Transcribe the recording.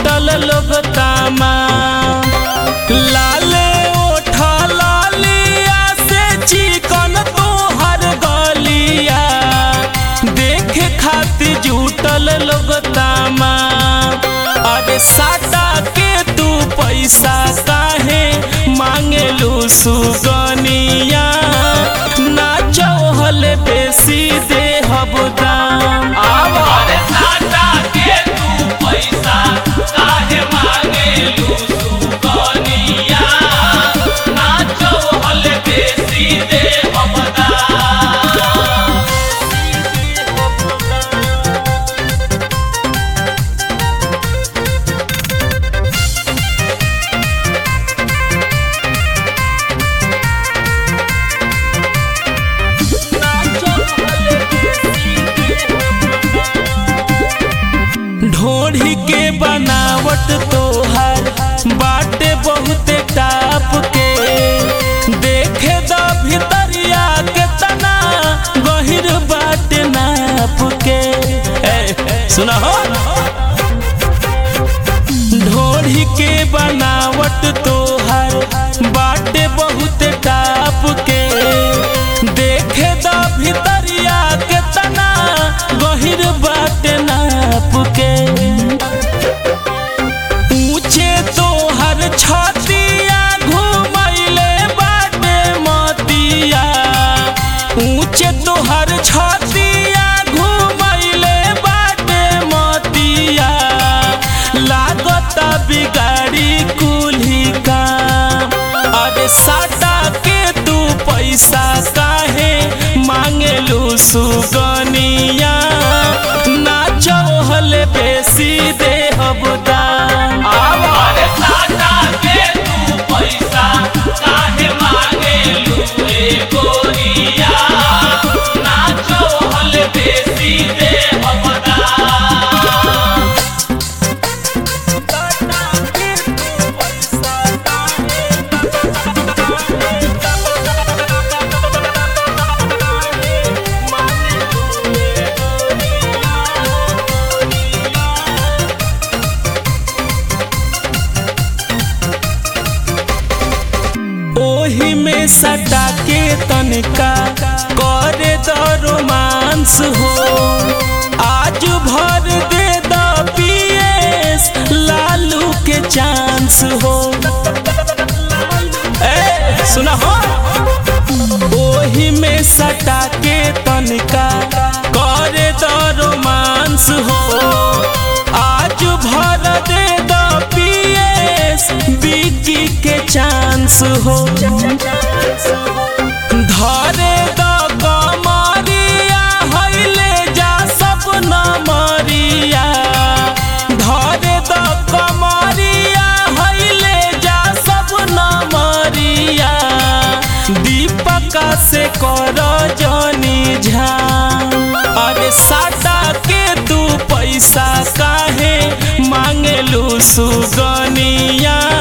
जुटल लोग तामा लाले ओठा लालिया से चिकन तोहर गलिया देखे खातिर जुटल लोग तामा अरे साटा के तू पैसा काहे मांगेलू सुगनिया ना चौहल बेसी देहब दाम आवा अरे साटा के तू पैसा काहे मांगेलू सुगनिया नाचो हल बेसी दे हमदा ढोढ़ी के बनावट तोहर बाटे बहुते टाप के देखे द भितरिया के तना गहिर बाटे नाप के ए, सुना हो ढोढ़ी के बनावट तोहर बाटे बहुत टाप के देखे द भितरिया के तना गहिर बाटे नाप के ऊंचे तोहर छतिया घुमैले बाटे मतिया ऊंचे तोहर छतिया घुमैले बाटे मतिया लागत बिगाड़ी कुल्ही काम अरे साटा के तू पैसा काहे मांगेलू सुगनिया ना चौहल बेसी देहब दाम आवा अरे साटा के तू पैसा काहे मांगेलू ए गोरिया नाचो हल बेसी दे हमदा ओही में सटा के तनका करे द रोमांस हो आज भर दे द पीएस लालू के चांस हो ए सुना हो ओही में सटा के तनका करे द रोमांस हो आज भर दे द पीएस बिकी के चांस हो धरे द कमरिया हइले जा सब नमरिया धरे द कमरिया हइले जा सब नमरिया दीपका से कर जनी झाम अरे साटा के तू पैसा काहे मांगेलू सुगनिया